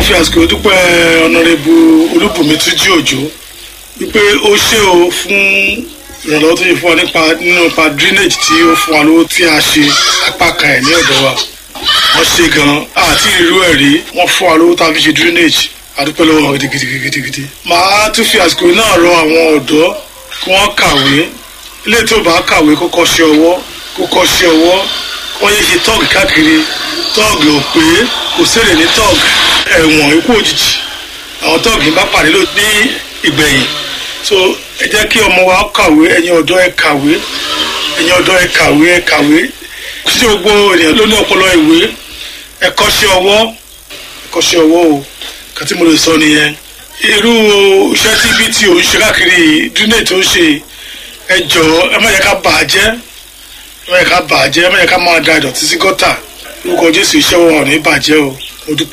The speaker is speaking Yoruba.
fi àsìkò dúpẹ́ ọ̀nàrẹ́bù olúbùnmi túnjí òjò wípé ó ṣe o fún ìrànlọ́wọ́ tó yẹ fún wa nípa nínú ipa drainage tí ó fún wa lówó tí a ṣe apá kan ẹ̀ ní ọ̀dọ̀ wa wọ́n ṣe gan-an àti irú ẹ̀ rí wọ́n fún wa lówó tá a fi ṣe drainage àdúpẹ́ lọ́wọ́ wọn gidigidigidigidi. màá tún fi àsìkò náà rọ àwọn ọ̀dọ́ kí wọ́n kàwé ilé tó bá kàwé kó kọ́ ṣe ọwọ́ kó kọ́ ṣe ọwọ́ wọ́n yé ṣe tọ́ọ̀gì káàkiri tọ́ọ̀gì ò pé kò sèrè ní tọ́ọ̀gì ẹ̀wọ̀n ikú òjijì àwọn tọ́ọ̀gì bá pàdé ló ní ìgbẹ̀yìn so ẹ jẹ́ kí ọmọ wa kàwé ẹ̀yin ọ̀dọ́ ẹ kàwé ẹ̀yin ọ̀dọ́ ẹ kàwé ẹ kàwé títí gbogbo ènìyàn ló ní ọpọlọ ìwé ẹ kọ́ṣẹ́ ọwọ́ ẹ kọ́ṣẹ́ ọwọ́ o kàtí mo lè sọ nìyẹn irú iṣẹ́ tí ibi tí ò ń ṣe káàkiri dúnẹ̀ tó ń ṣe ẹ jọ̀ọ́ ẹ má yẹ ká bà á jẹ́ ẹ má yẹ ká bà á jẹ́ ẹ má yẹ ká máa da ìdọ̀tí sí gọ́tà lórúkọ jésù iṣẹ́ wọn ò ní bàjẹ́ o mo dúpẹ́.